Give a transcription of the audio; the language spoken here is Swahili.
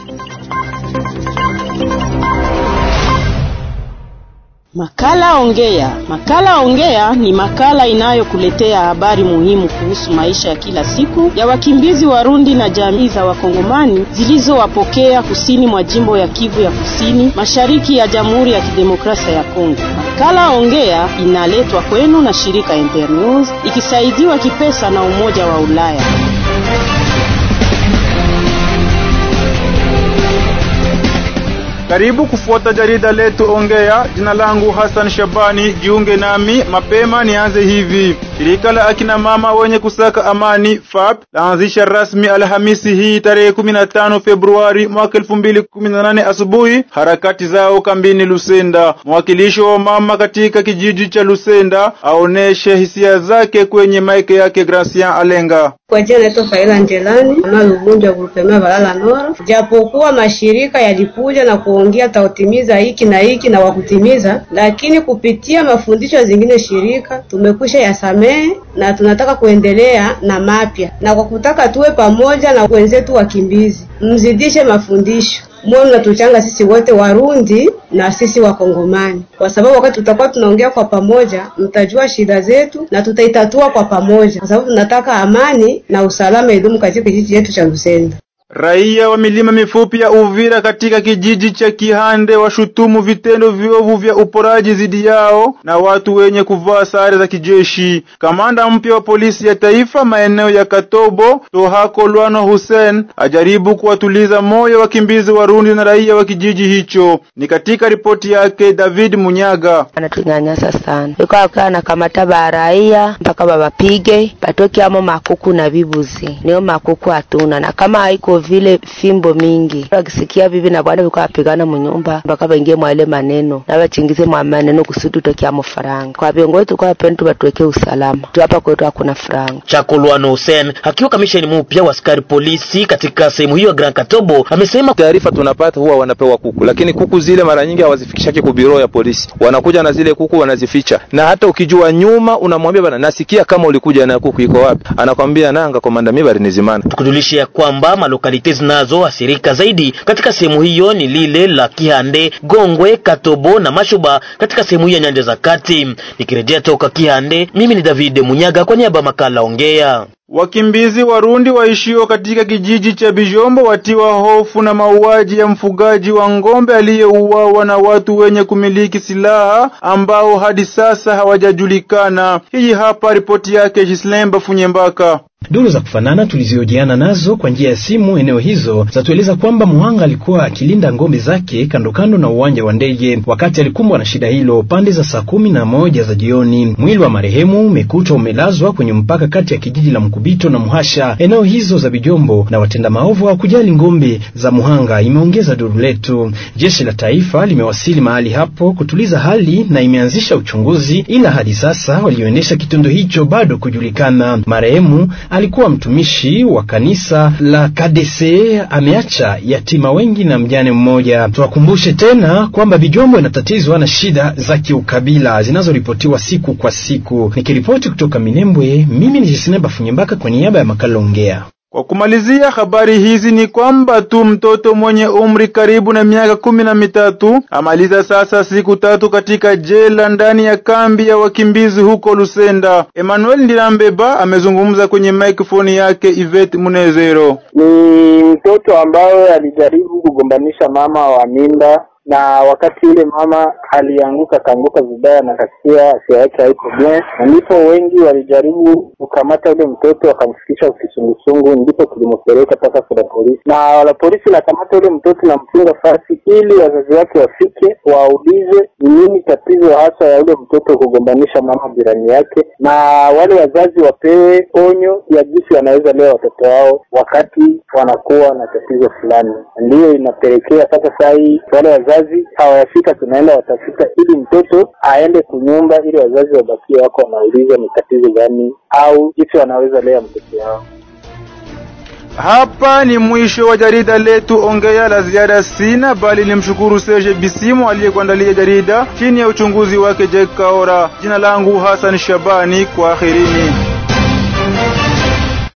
Makala Ongea. Makala Ongea ni makala inayokuletea habari muhimu kuhusu maisha ya kila siku ya wakimbizi Warundi na jamii za Wakongomani zilizowapokea kusini mwa jimbo ya Kivu ya Kusini, mashariki ya Jamhuri ya Kidemokrasia ya Kongo. Makala Ongea inaletwa kwenu na shirika Internews ikisaidiwa kipesa na Umoja wa Ulaya. Karibu kufuata jarida letu Ongea. Jina langu Hassan Shabani, jiunge nami mapema. Nianze hivi: shirika la akina mama wenye kusaka amani FAP laanzisha rasmi Alhamisi hii tarehe 15 Februari mwaka 2018 asubuhi harakati zao kambini Lusenda. Mwakilishi wa mama katika kijiji cha Lusenda aoneshe hisia zake kwenye maike yake Gracian Alenga. Kwa jina naitwa Faila Njelani ama Lubunja grupema Balala Nora. Japokuwa mashirika yalikuja na kuongea tautimiza hiki na hiki na wakutimiza, lakini kupitia mafundisho zingine shirika tumekwisha yasamehe na tunataka kuendelea na mapya, na kwa kutaka tuwe pamoja na wenzetu wakimbizi, mzidishe mafundisho mwe mnatuchanga sisi wote Warundi na sisi Wakongomani, kwa sababu wakati tutakuwa tunaongea kwa pamoja, mtajua shida zetu na tutaitatua kwa pamoja, kwa sababu tunataka amani na usalama idumu katika kijiji chetu cha Lusenda. Raia wa milima mifupi ya Uvira katika kijiji cha Kihande washutumu vitendo viovu vya uporaji dhidi yao na watu wenye kuvaa sare za kijeshi. Kamanda mpya wa polisi ya taifa maeneo ya Katobo, Tohako Lwano Hussein, ajaribu kuwatuliza moyo wakimbizi Warundi na raia wa kijiji hicho. Ni katika ripoti yake David Munyaga. Anatunyanyasa sana, yuko akaa na kamata ba raia mpaka babapige batoke amo makuku na bibuzi, niyo makuku hatuna na kama haiko vile fimbo mingi wakisikia bibi na bwana biko apigana munyumba mpaka baingie mwaile maneno na bachingize mwa maneno kusudi tutokia faranga. Kwa viongozi tukwa penda tuweke usalama tu, hapa kwetu hakuna faranga. Chakolwano Hussein akiwa kamishani mpya wa askari polisi katika sehemu hiyo ya Grand Katobo amesema taarifa tunapata huwa wanapewa kuku, lakini kuku zile mara nyingi hawazifikishaki ku biro ya polisi, wanakuja na zile kuku wanazificha, na hata ukijua nyuma unamwambia bana, nasikia kama ulikuja na kuku iko wapi, anakwambia nanga komanda, mimi bali nizimana. Tukujulishe ya kwamba malokalite zinazoathirika zaidi katika sehemu hiyo ni lile la Kihande, Gongwe, Katobo na Mashuba katika sehemu hiyo ya nyanja za kati. Nikirejea toka Kihande, mimi ni David Munyaga kwa niaba makala Ongea. Wakimbizi Warundi waishio katika kijiji cha Bijombo watiwa hofu na mauaji ya mfugaji wa ng'ombe aliyeuawa na watu wenye kumiliki silaha ambao hadi sasa hawajajulikana. Hii hapa ripoti yake Jislemba Funyembaka. Duru za kufanana tuliziojiana nazo kwa njia ya simu eneo hizo zatueleza kwamba muhanga alikuwa akilinda ng'ombe zake kando kando na uwanja wa ndege wakati alikumbwa na shida hilo pande za saa kumi na moja za jioni. Mwili wa marehemu umekutwa umelazwa kwenye mpaka kati ya kijiji la Mkubito na Muhasha, eneo hizo za Bijombo, na watenda maovu hawakujali ng'ombe za muhanga, imeongeza duru letu. Jeshi la taifa limewasili mahali hapo kutuliza hali na imeanzisha uchunguzi, ila hadi sasa walioendesha kitendo hicho bado kujulikana. Marehemu alikuwa mtumishi wa kanisa la KDC, ameacha yatima wengi na mjane mmoja. Tuwakumbushe tena kwamba Bijombo inatatizwa na shida za kiukabila zinazoripotiwa siku kwa siku. Nikiripoti kutoka Minembwe, mimi ni Jesinemba Funyembaka kwa niaba ya makala Ongea. Kwa kumalizia habari hizi ni kwamba tu mtoto mwenye umri karibu na miaka kumi na mitatu amaliza sasa siku tatu katika jela ndani ya kambi ya wakimbizi huko Lusenda. Emmanuel Ndilambeba amezungumza kwenye microphone yake Ivete Munezero. Ni mtoto ambaye alijaribu kugombanisha mama wa mimba na wakati yule mama alianguka akaanguka vibaya na kasikia afya yake haiko bien, na ndipo wengi walijaribu kukamata yule mtoto wakamfikisha kisungusungu, ndipo tulimpeleka mpaka kwa polisi, na wala polisi nakamata yule mtoto na mfunga fasi, ili wazazi wake wafike waulize ni nini tatizo hasa ya yule mtoto kugombanisha mama jirani yake, na wale wazazi wapewe onyo ya jinsi wanaweza lea watoto wao wakati wanakuwa na tatizo fulani. Ndiyo inapelekea sasa saa hii wale wazazi hawayafika, tunaenda watafuta ili mtoto aende kunyumba, ili wazazi wabakie wako wanauliza ni tatizo gani au jinsi wanaweza lea mtoto wao. Hapa ni mwisho wa jarida letu Ongea. La ziada sina, bali nimshukuru Serge Bisimu aliyekuandalia jarida chini ya uchunguzi wake Jack Kaora. Jina langu Hassan Shabani, kwa akhirini.